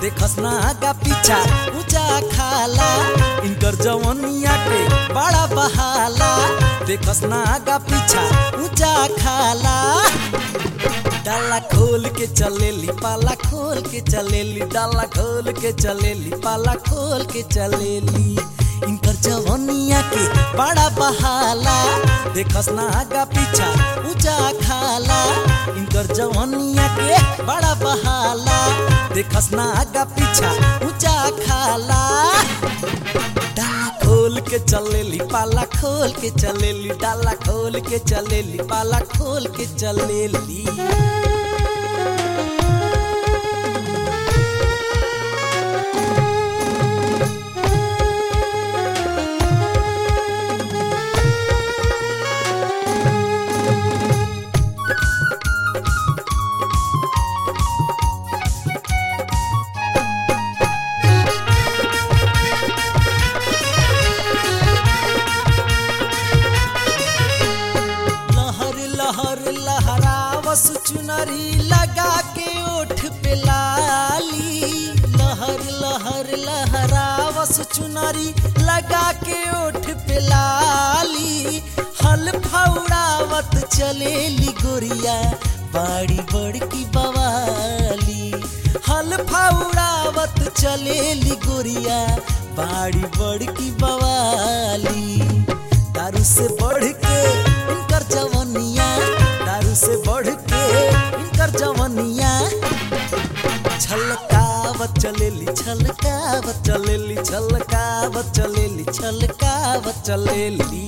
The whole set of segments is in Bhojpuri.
देखस ना आगा पीछा ऊंचा खाला इनकर जवनिया के बड़ा बहाला देखस ना आगा पीछा ऊंचा खाला डाला खोल के चलेली पाला खोल के चलेली डाला खोल के चलेली पाला खोल के चलेली इनकर जवनिया के बड़ा बहाला देखस ना आगा पीछा ऊंचा खाला इनकर जवनिया के बड़ा बहाला देखस ना आगा पीछा ऊंचा खाला डाला खोल के चलेली पाला खोल के चलेली डाला खोल के चलेली पाला खोल के चलेली लहर लहर लहरावस चुनरी लगा के ओठ पे लाली लहर लहर लहरावस चुनरी लगा के ओठ पे लाली हल फौड़ावत चलेली गोरिया बाड़ी बड़की बवाली हल फौड़ावत चलेली गोरिया बाड़ी बड़की बवाली दारू से बढ़ के इनकर जवनिया दारू से बढ़ के इनकर जवनिया छलकावत चलेली छलकावत चलेली छलकावत चलेली छलकावत चलेली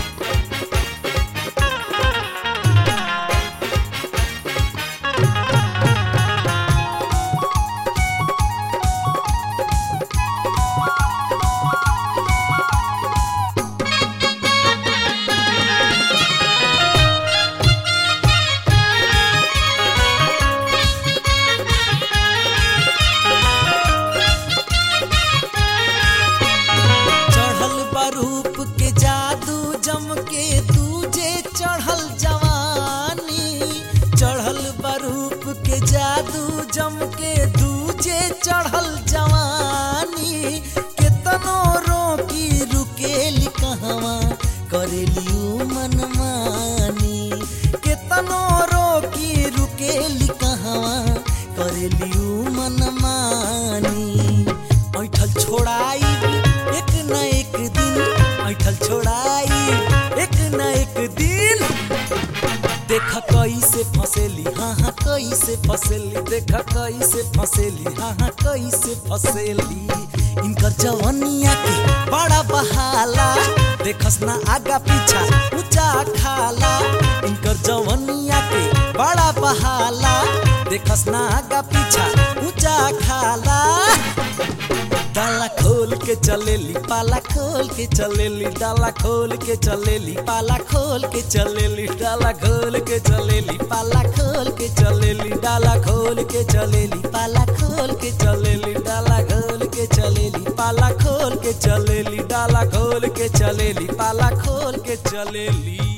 चढ़ल बरूप के जादू जम के दूजे चढ़ल जवानी चढ़ल बरूप के जादू जम के दूजे चढ़ल जवानी केतनो रोकी रुकेली कहवा करेली उ मनमानी केतनो रोकी रुकेली कहवा करेली उ मनमानी ऐठल छोड़ाई एक न एक दिन ऐठल छोड़ाई एक न एक दिन देखा कैसे फसेली हाँ हाँ कैसे फसेली देखा कैसे फसेली हाँ हाँ कैसे फसेली इनकर जवनिया के बड़ा बहाला देखस ना आगा पीछा ऊंचा खाला इनकर जवनिया के बड़ा बहाला देखस ना आगा पीछा ऊंचा खाला डाला खोल के चलेली पाला खोल के चलेली डाला खोल के चलेली पाला खोल के चलेली डाला खोल के चलेली पाला खोल के चलेली डाला खोल के चलेली पाला खोल के चलेली डाला खोल के चलेली पाला खोल के चलेली डाला खोल के चलेली पाला खोल के चलेली